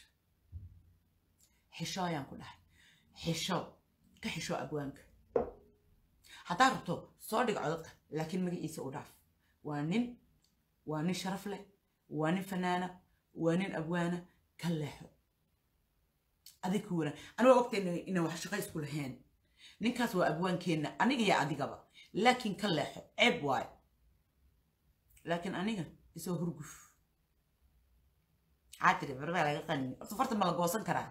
xisho ayaan ku dhahay xisho ka xisho abwaanka haddaad rabto soo dhig codadka laakiin magaciisa u dhaaf waa nin waa nin sharaf leh waa nin fanaana waa nin abwaana ka leexo adig ku wanaa aniga ogtayna inaan wax shaqo isku lahayn ninkaas waa abwaankeenna aniga iyo adigaba laakiin ka leexo ceeb waayo laakiin aniga isoo hurguf maxaa tiri barbaa laga qani horta farta ma la goosan karaa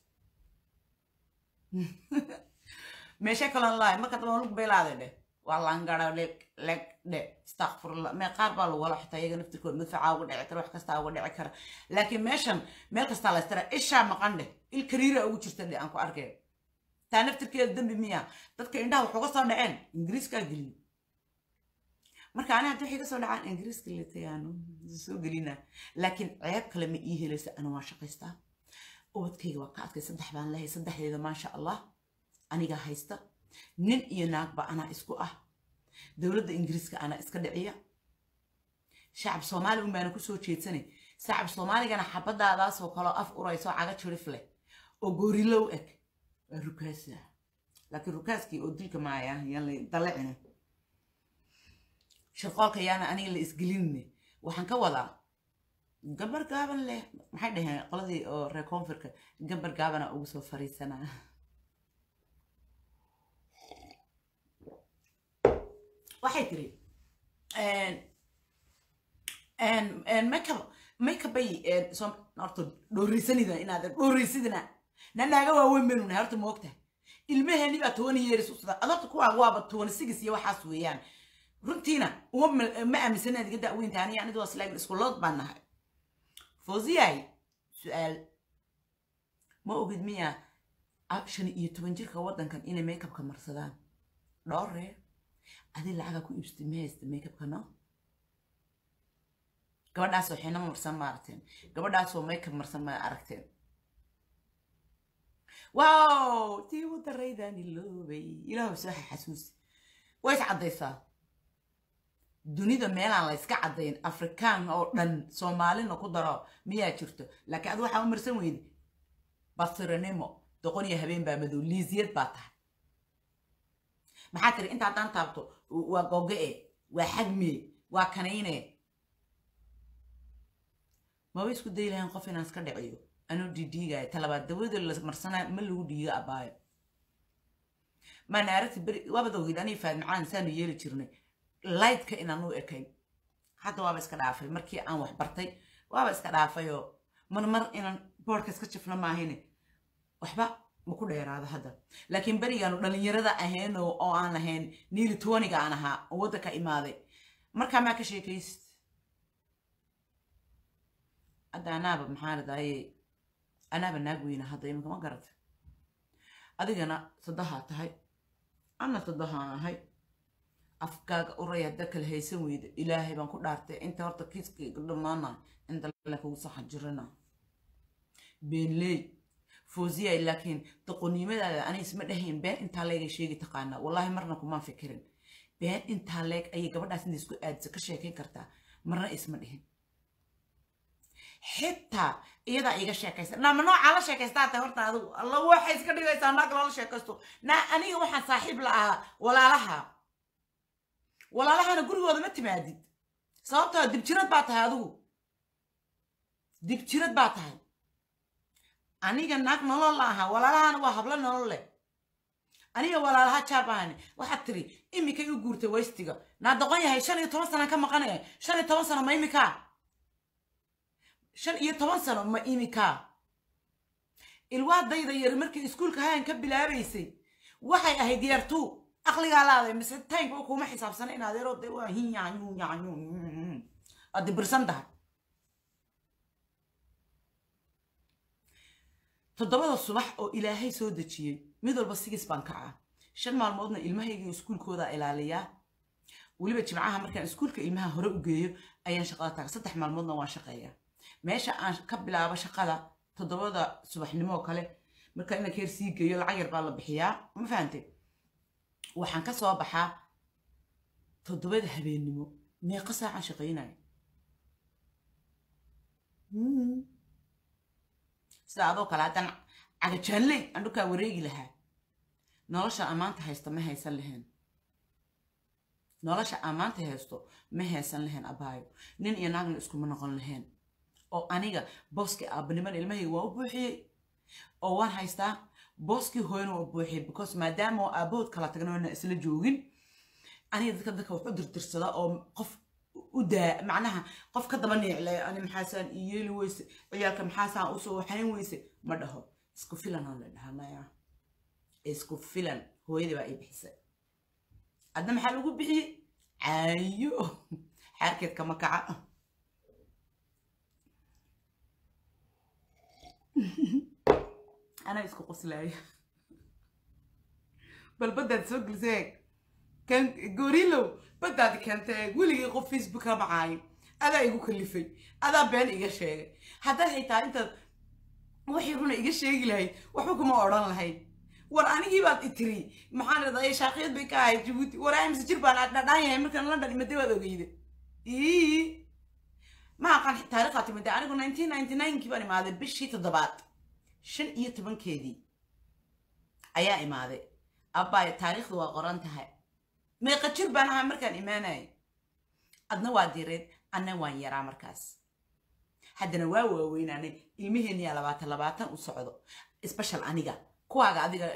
meesha kalon lahay marka daba lug beelaade dheh waa langara leg leg dhe istakfurla mee qaar baa lagu wala xitaa iyaga naftirkood madfacaa uga dhici kara wax kastaa uga dhici kara laakiin meeshan meel kastaa la istara ishaa maqan dheh il kariira ugu jirta dheh aan ku arkay taa naftirkeeda dembi miya dadka indhaha wax uga soo dhaceen ingiriiskaa geliyo marka ani haddi waxay ka soo dhacaan ingiriiska letayaano soo gelina laakiin ceeb kale ma ii helaysa ana waa shaqaystaa ubadkayga waa ka adkay saddex baan lehay saddexdeeda maasha allah anigaa haysta nin iyo naagba anaa isku ah dowladda ingiriiska anaa iska dhiciya shacab soomaali un baana kusoo jeedsanay shacab soomaaligana xabadaadaasoo kaloo af urayso caga jirif leh oo goorilow eg waa rukaasa laakiin rukaaskii oo dilka maaya yaan dalecina shirqoolka yaana aniga la isgelinne waxaan ka wadaa gabar gaaban leh maxay dhaheen qoladii oo reer koonfurka gabar gaabana ugu soo fariisanaa waxay tiri makeup makeupay horta dhooraysanida inaad dhooraysidina nanaaga waaweyn baynu nahay horta moogtahay ilmaheeni baa toban yeeris usada adorta kuwaa waaba toban sigis iyo waxaas weeyaan runtiina uma mal- ma aaminsanaad iga da'weynta aniga anidu waa islaamin iskulood baan nahay foosiyay su-aal ma ogid miya a- shan iyo toban jirka waddankan inay makeupka marsadaan dhowree adi lacaga ku iibsatay ma haysta makeupka no gabadhaasoo xina marsan ma aragteen gabadhaasoo makeup marsan ma aragteen wow tii u daraydaani loobay ilaahu soo xasuusi way is caddaysaa dunida meelaan la yska caddayn afrikaan oo dhan soomaalina ku daro miyaa jirto laakiin ad waxaa u marsan weyde basiranimo doqon iyo habeen baa madow liisiyad baa tahay maxaa tiri inta haddaan taabto waa goge-e waa xagme waa kanayne maba isku day lahayn qof inaan iska dhiciyo anuu dhiidhiigaayo talabaad dawada la marsanaa ma lagu dhiigo abaayo maana aragti beri waabad ogeyd anii faadmacaan saanu yeeli jirnay lightka inaan u ekayn hadda waaba iska dhaafay markii aan wax bartay waaba iska dhaafayoo marmar inaan boorka iska jifno maahine waxba ma ku dheeraado hadda laakiin berigaanu dhallinyarada ahayn oo oo aan ahayn niili tuwaniga aan ahaa oo waddanka imaaday markaa maa ka sheekaysid hadda anaaba maxaa ladaaye anaaba naag weyna hadda iminka ma garata adigana saddahaa tahay ana saddahaan ahay afkaaga uray hadda kala haysan weyda ilaahay baan ku dhaartay inta horta kiiskayga dhammaana inta la kugu saxan jirana beenley foosiyay laakiin doqonnimadaada ani isma dhahayn been intaa leegay sheegi taqaanaa wallaahi marna kumaan fikirin been intaa leeg ayay gabadhaas inta isku aadisa ka sheekayn kartaa marna isma dhihin xitaa iyadaa iga sheekaysa naama noocaa la sheekaystaa tahay horta adigu alla waxay iska dhigaysaa naag loola sheekaysto naa aniga waxaan saaxiib la ahaa walaalaha walaalahana gurigooda ma timaadid sababtoo dibjirad baa tahay adigu dibjirad baa tahay aniga naag nolol la ahaa walaalahana waa hablo nolol leh aniga walaalaha jaabahani waxaad tiri imikay u guurtay waystiga naa doqon yahay shan iyo toban sana ka maqanaya shan iyo toban sano ma imikaa shan iyo toban sano ma imikaa ilwaadayda yar markii iskuulka hayan ka bilaabaysay waxay ahayd yartuu aqligaa laaday mise taynka kuma xisaabsana in adeeroo de waa hinyaanyunyanyun aad dibirsan tahay toddobada subax oo ilaahay soo dejiyey mid walba sigis baan kacaa shan maalmoodna ilmahayga iskuulkooda ilaaliyaa weliba jimcaha markaan iskuulka ilmaha hore u geeyo ayaan shaqada taga saddex maalmoodna waan shaqeeyaa meesha aan ka bilaabo shaqada toddobada subaxnimo kale marka inanka yar sii geeyo lacag yar baa la bixiyaa ma fahante waxaan ka soo baxaa toddobada habeennimo meeqa saacaan shaqaynayo sida adoo kale haddaan cagajaanley aan dhulkaa wareegi lahaa nolosha ammaanta haysta ma haysan lahayn nolosha ammaanta haysto ma haysan lahayn abaayo nin iyo naagna iskuma noqon lahayn oo aniga booskii aabanimada ilmahayga waa u buuxiyey oo waan haystaa booskii hooyana waa u buuxiyey because maadaama oo aabahood kala tagna oona isla joogin aniga dadka dadka wax u dirtirsada oo qof u daa macnaha qof ka daba neeclay ani maxaasaan i yeeli weyse ciyaalka maxaasaan usoo waxayn weyse ma dhaho isku filan oo la dhahanaya isku filan hooyadii baa ii bixisay adna maxaa lagu bixiyey caayo xaarkeed kama kaca anaa isku qoslaaya bal baddaad soo gelisay kan gorilow baddaad keentay weligii qof facebook ka macaayo adaa igu kalifay adaa been iga sheegay haddaad xitaa intaad waxay runa iga sheegi lahayd waxba kuma odhan lahayd war anigii baad itiri maxaan raday shaaqiyad bay ka ahayd jabuuti war ay mise jir baan dhadhaan yahay markaan london imaday waad ogeyda ii ma aqaan taariikhaa timida anigu nineteen ninety ninekii baan imaaday bishii toddobaad shan iyo tobankeedii ayaa imaaday abbaay taariikhdu waa qoran tahay meeqa jir baan ahaa markaan imaanayay adna waa direed anna waan yaraa markaas haddana waa waaweynaanay ilmiheenniyaa labaatan labaatan u socdo special aniga kuwaaga adiga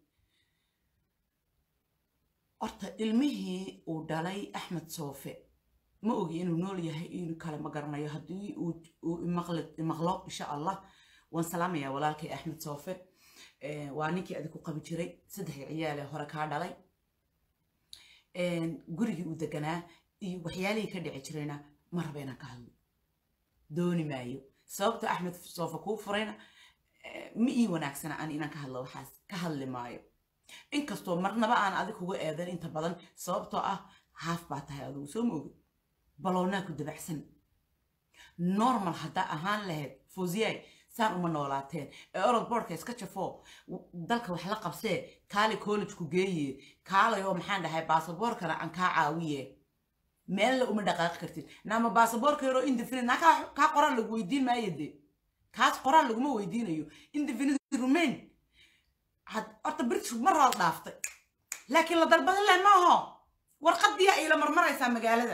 horta ilmihii uu dhalay axmed soofe ma ogi inuu nool yahay inuu kale ma garanayo haddii uu imaqlo insha allah waan salaamayaa walaalkay axmed soofe waa ninkii adig ku qabi jiray saddex ciyaale hore kaa dhalay gurigii uu deganaa iyo waxyaalihii ka dhici jirayna ma raba inaan ka hadlo dooni maayo sababta axmed soofa kuu furayna ma ii wanaagsana aan inaan ka hadlo waxaas ka hadli maayo inkastoo marnaba aan adig kuga eedan inta badan sababtoo ah haaf baa tahay adigu soo ma ogid balownaa ku dabacsan normal haddaa ahaan lahayd fosiyay saan uma noolaateen ee orod boardka iska jafoo dalka wax la qabsee kaali collegeku geeye kaalayoo maxaan dhahay baasaboorkana aan kaa caawiye meella uma dhaqaaqi kartid naama baasaboorka yaroo indefinite naa kaa qoraan lagu weydiin maayo de kaas qoraan laguma weydiinayo indefinite rumain horta british mar hood dhaaftay laakiin la dalbadan leh maaho warqadiya ay la marmaraysaa magaalada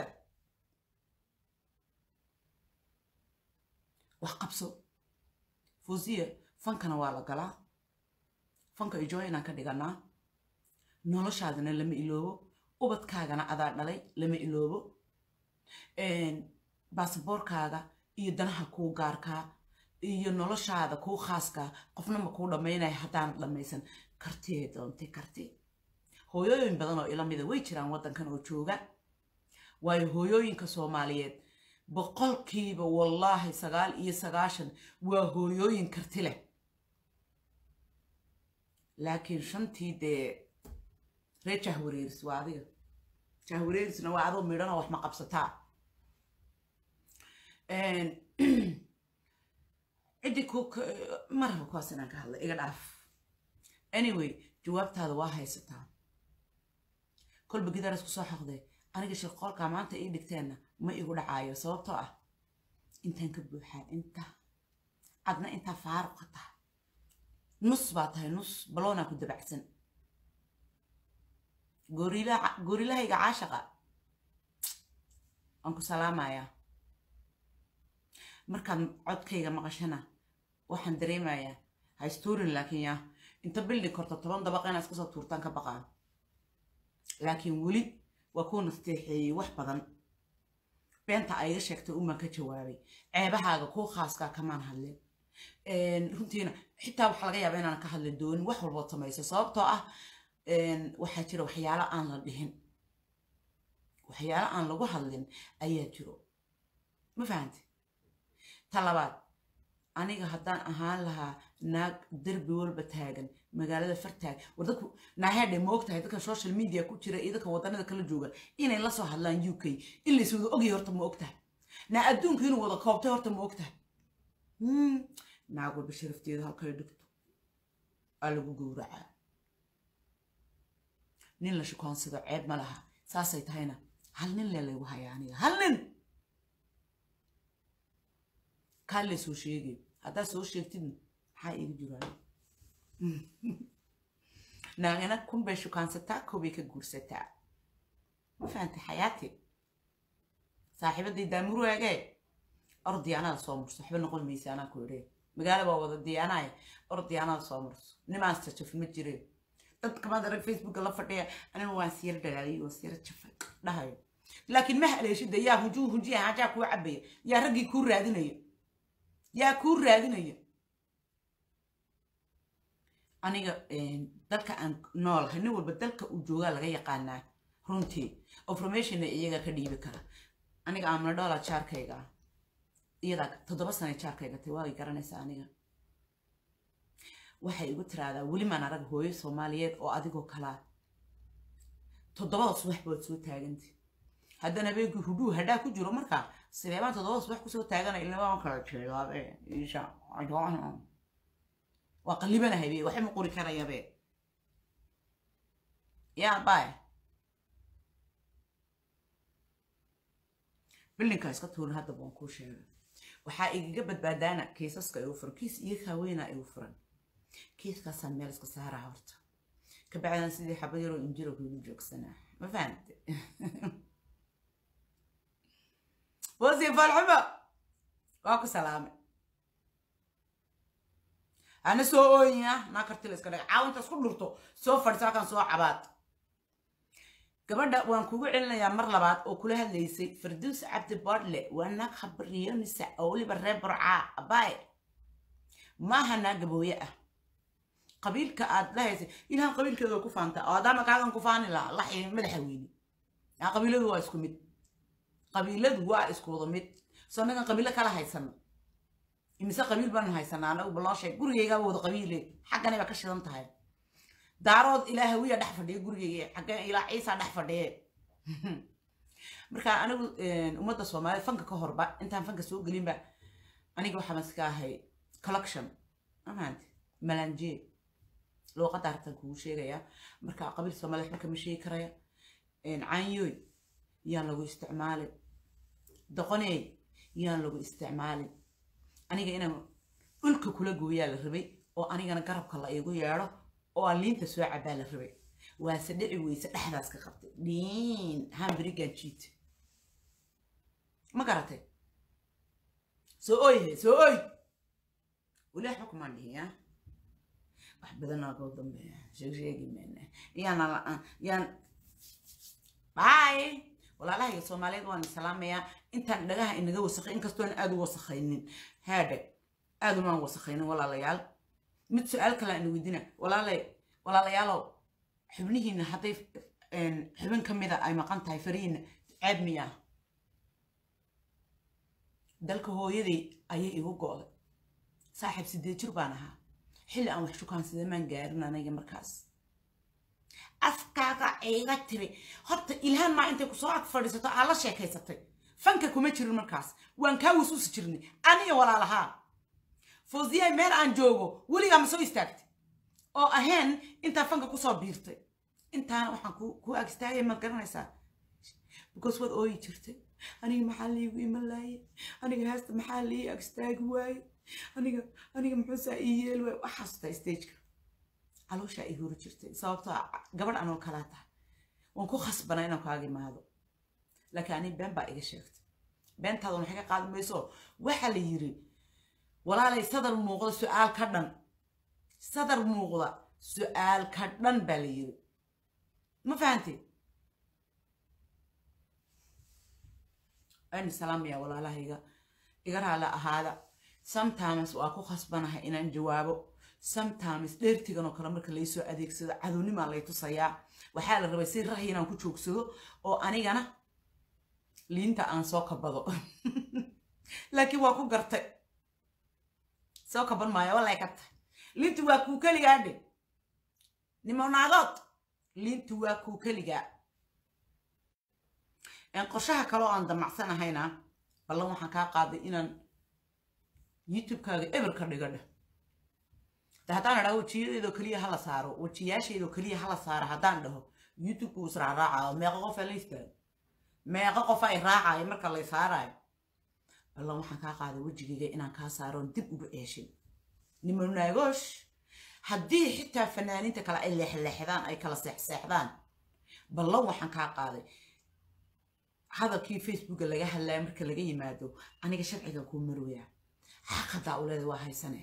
wax qabso fosiya fankana waa la galaa fanka ijoy inaan ka dhiganaa noloshaadana lama iloobo ubadkaagana adaa dhalay lama iloobo baasaboorkaaga iyo danaha kuu gaarkaa iyo noloshaada kuu khaaskaa qofna ma kuu dhammaynaya haddaana dhammaysan kartiyay doontay karti hooyooyin badan oo ila mida way jiraan waddankan oo jooga waayo hooyooyinka soomaaliyeed boqolkiiba wallaahi sagaal iyo sagaashan waa hooyooyin karti leh laakiin shantii dee ree jahwareeris waa adiga jahwareerisna waa adoo midhanoo wax ma qabsataa ciddii ku ma rabo kuwaas inaan ka hadlay iga dhaaf anyway jawaabtaada waa haysataa kolba gidaar isku soo xoqday aniga shirqoolkaa maanta ii dhigteenna ma igu dhacaayo sababtoo ah intaan ka buuxaa inta adna intaa faaruqa tahay nus baa tahay nus baloonaa ku dabacsan goorilahayga caashaqa waan ku salaamayaa markaad codkayga maqashana waxaan dareemayaa haystuurin laakiin yaa inta bilding korto toban dabaqa inaa iska soo tuurtaan ka baqaan laakiin weli waa kuu nasteexeeyey wax badan beenta ayga sheegtay umaan ka jawaabay ceebahaaga kuu khaaskaa kamaan hadlin runtiina xitaa waxaa laga yaaba inaan ka hadli doonin wax walbood samayso sababtoo ah waxaa jira waxyaalo aan la dhihin waxyaalo aan lagu hadlin ayaa jiro ma fahanti ta labaad aniga haddaan ahaan lahaa naag derbi walba taagan magaalada fartaag war dadku naahedhe ma ogtahay dadka social media ku jira iyo dadka waddanada kala jooga inay la soo hadlaan u k in lays wada ogyahay horta ma ogtahay naa adduunka inuu wada koobtay horta ma ogtahay naag walba sharafteeda halkay dhigto aa lagu gowracaa nin la shukoonsado ceeb ma laha saasay tahayna hal nin le laygu hayaa aniga hal nin kaa le soo sheegay haddaad soo sheegtidna maxaa iiga jiraayo naagana kun bay shukaansataa koobay ka guursataa ma fahantay xayaati saaxiibadii daamuru eegee or diyaanada soo murso waxba noqon maysa anaa ku idhee magaala baa wada diyaanaaya or diyaanada soo murso nimaas jajaf ma jireen dadka maad arag facebooka la fadhiya aniga waan siyar dhalaaliyay waan siyar jafay dhahayo laakiin ma haleeshida yaa hujuu hujiya hajaa kuu cabaya yaa raggii kuu raadinaya yaa kuu raadinaya aniga dalka aan noolahay nin walba dalka uu joogaa laga yaqaanaa runtii informationna iyaga ka dhiibi kara aniga aamna dhoola jaarkayga ah iyadaa toddoba sana jaarkayga tay waagay garanaysaa aniga waxay igu tiraahdaa weli maan arag hooyo soomaaliyeed oo adigoo kalaa toddobada subax baad soo taagantay haddana habeenkii hudhuu hadhaa ku jiro markaa sideebaan toddobada subax kusoo taaganay ilmaan kala jeedaabe isha waa qallibanahay be waxay ma qori karayabe yaa baay bildinkaa iska tuurin hadda baan kuu sheegay waxaa igaga badbaadaana kiisaska igu furan kiis iyo haweenaa igu furan kiiskaasaan meel iska saaraa horta ka bacdana sidii xabad yaroo injiro kuigu joogsanaa ma fahamte wasiir falxumo waa ku salaamay ana soo ooyina naa kartila iska dhag caawinta isku dhurto soo fadhiso halkan soo cabaad gabadha waan kugu celinayaa mar labaad oo kula hadlaysay farduus cabdi bodle waa naag khabariyonisa oo weliba reer burcaa abaay maaha naag gabooye ah qabiilka aad lahaysay ilahan qabiilkeeda ku faanta oo adaama kaagan ku faani lahaa laxi madaxa weyne yaa qabiiladu waa isku mid qabiiladu waa isku wada mid soo nagan qabiilo kala haysano imise qabiil baanu haysanaa anagu baloo sheeg gurigaygaaba wada qabiile xagganay baa ka shidan tahay daarood ilaa hawiya dhex fadhiya gurigayga xaggan ilaa ciisa dhex fadhiye marka anigu ummadda soomaaliyed fanka ka horba intaan fanka soo gelinba aniga waxaa maska ahay collection amaante malanje luuqadda hartan kugu sheegaya marka qabiil soomaaliyed waxba kama sheegi karaya caanyoy yaan lagu isticmaalin doqoneey yaan lagu isticmaalin aniga inaan dhulka kula gooyaa la rabay oo anigana garabka la iigu yeedho oo aan liinta soo cabaa la rabay waase dhici weyse dhexdaas ka qabtay dhiin hamberigan jiit ma garatay soo oy soo oy weli waxba kumaan dhihin ya wax badanaa koo dambeeya sheeg sheegi mayna yaan yaan bye walaalahayga soomaaliyeed waan salaamayaa intaan dhagaha inaga wasakhay inkastoon aada u wasakhaynin haadhe aada umaan wasakhaynin walaalayaal mid su-aal kale aan weydina walaalay walaalayaalow xubnihiina hadday xubin ka mida ay maqan tahay farihiina ceeb miyaa dalka hooyaday ayay igu go'day saaxiib sideed jir baan ahaa xilli aan wax shukaansadee maan gaarin aniga markaas afkaaga iga tiri horta ilhaan maa intay kusoo ag fadhiisato aa la sheekaysatay fanka kuma jirin markaas waan kaa wasuusi jirnay aniga walaalahaa fawziyay meel aan joogo weligaa ma soo istaagtay oo ahayn intaa fanka kusoo biirtay intaana waxaan ku ag istaagay maad garanaysaa because waad ooyi jirtay aniga maxaa liigu iman laaye aniga haasta maxaa lii ag istaagi waaye aniga aniga muxuusaa ii yeel waaye waxaastaa stageka calooshaa ii hori jirtay sababtoo gabadh anoo kalaa tahay waan ku khasbanaa inaan kaaga imaado laakiin ani been baa iga sheegtay beentaadan waxay ka qaadi mayso waxaa la yiri walaalay sadar muuqda su-aal ka dhan sadar muuqda su-aal ka dhan baa la yiri ma fahantay aynu salaamaya walaalahayga iga raali ahaada sometimes waa ku khasbanahay inaan jawaabo sometimes dheertigan oo kale marka laysoo adeegsado cadownimaa lay tusayaa waxaa la rabay si rahi inaan ku joogsado oo anigana liinta aan soo kabado laakiin waa ku gartay soo kaban maayo walay ka tahay liintu waa kuu keligaa dhe nimonaadood liintu waa kuu keligaa qorshaha kaloo aan damacsanahayna ballan waxaan kaa qaaday inaan youtube-kaaga eber ka dhiga dheh de haddaan idhaho wejiyadeedoo keliya hala saaro wejiyaasheedoo keliya hala saaro haddaan dhaho youtube-ku israacraacayo meeqa qof la istaago meeqa qof ay raacayo marka lay saarayo ballan waxaan kaa qaaday wejigayga inaan kaa saaroon dib ugu ceeshin nimonaagosh haddii xitaa fanaaniinta kale ay leexleexdaan ay kala seexseexdaan ballan waxaan kaa qaaday hadalkii facebooka laga hadlaya marka laga yimaado aniga sharciga kuu marwaya xaqadaa u leeda waa haysane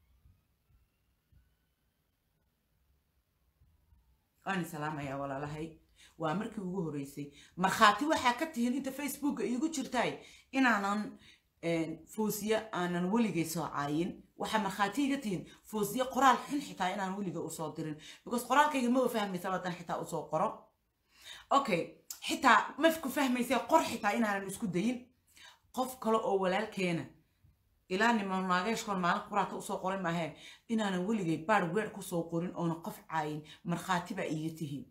waani salaamayaa walaalahay waa markii ugu horreysay markhaati waxaa ka tihiin inta facebooka iigu jirtaay inaanan foosiye aanan weligay soo caayin waxaa markhaati iga tihiin foosiye qoraal xun xitaa inaan weliga usoo dirin because qoraalkayga ma fahmaysa haddaan xitaa usoo qoro okay xitaa mafku fahmaysa qor xitaa inaanan isku dayin qof kale oo walaalkeena ilaa niman naageeshkoon maalin quraata usoo qorin maahee inaanan weligay baar weer kusoo qorin oona qof caayin markhaati baa iiga tihiin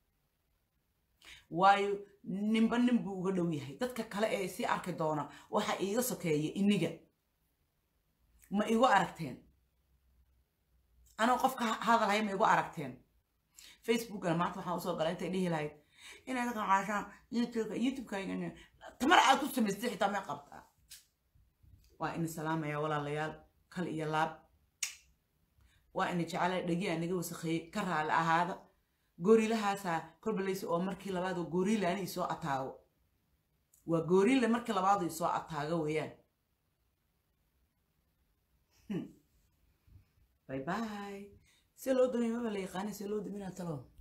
waayo ninba nin buu uga dhow yahay dadka kale ee sii arki doona waxa iiga sokeeya iniga ma igu aragteen anoo qofka hadalhaya ma igu aragteen facebookana maanta waxaan usoo galay intay dhihi lahayd inaad qacaashaan youtubeka youtubeka tamar aad ku samaystay xitaa may qabtaa waa ina salaamaya walaalayaal kal iyo laab waa ina jecela dhegi aa naga wasakheeyey ka raali ahaada gooriilahaasaa korbalaysa oo markii labaad oo gooriila ani isoo ataago waa gooriila markii labaad isoo ataago weeyaan bye bye see loo doonaya maba la yaqaana see loo daminaa talo